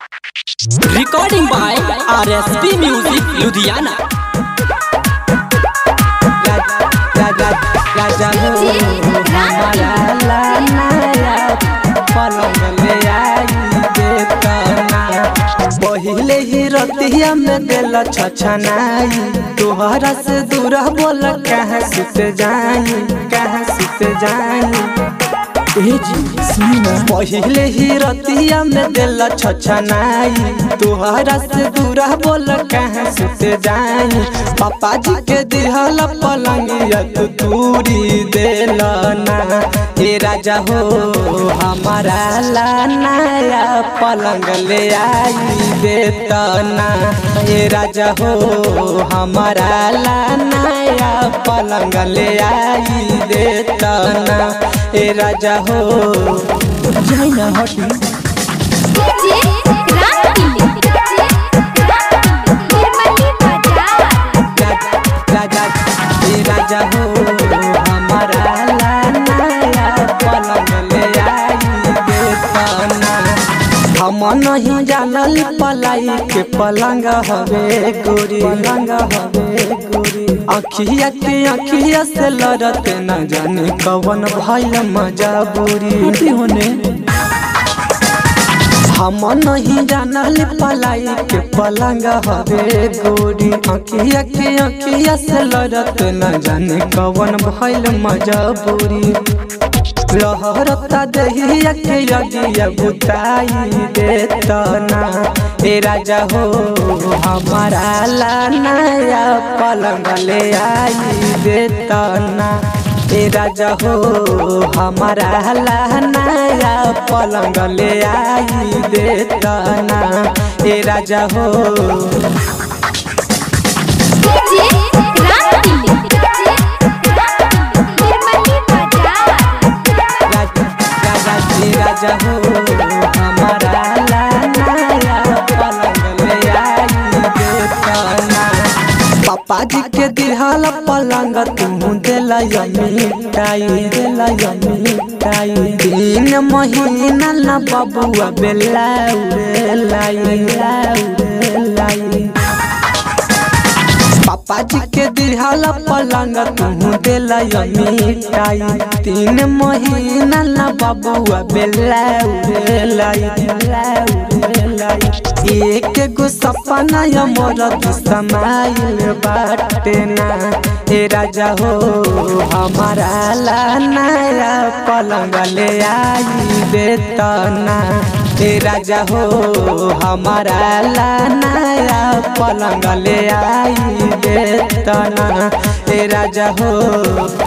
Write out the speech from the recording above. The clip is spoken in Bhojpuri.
Recording by RSP Music Ludhiana. राजा हो हमारा लानाया पलंग ले आई देतना पहिले ही रतिया में दिल छछनाई तोहरा से दूर बोल कहाँ सुत जाई कहाँ सुत जाई पहिले ही रतिया में दिल छछनाई तोहरा से दूर बोल कहाँ सुत जाई पापा जी के दिहल पलंगिया तू तूरी देलना ए राजा हो हमारा लानाया पलंग ले आई देतना ए राजा हो हमारा लानाया पलंग ले आई देतना ए राजा हो जाई ना हटी डीजे रानी डीजे निर्मली बाजार राजा ए राजा हो हमारा लानाया पलंग ले आई देतना हम नहीं जानल पलाई के पलंग हवे गोरी पलंग हवे गोरी अखिया के अखिया से लड़त न जाने कवन भइल मजबूरी होने हम नहीं जानल पलाई के पलंग हवे गोरी अखिया के अखिया से लड़त न जाने कवन भइल मजबूरी लहरता दहिया के यदिया बुताई देतना ए राजा हो हमारा लानाया पलंग ले आई देतना ए राजा हो हमारा लानाया पलंग ले आई देतना ए राजा हो डीजे रानी डीजे निर्मली बाजार राजा जी राजा हो हमारा लानाया पलंग ले आई देतना पापा जी के दिहाल पलंग तू दिला मिठाई दिला मिठाई तीन महीना न बबुआ बेला लाई लाई पापा जी के दिहाल पलंग तू दिला मिठाई तीन महीना न बबुआ बेला लाई एक गो सपना या मोर समाइल बाटे ना ए राजा हो हमारा लानाया पलंग ले आई देतना ए राजा हो हमारा लानाया पलंग ले आई देतना ए राजा हो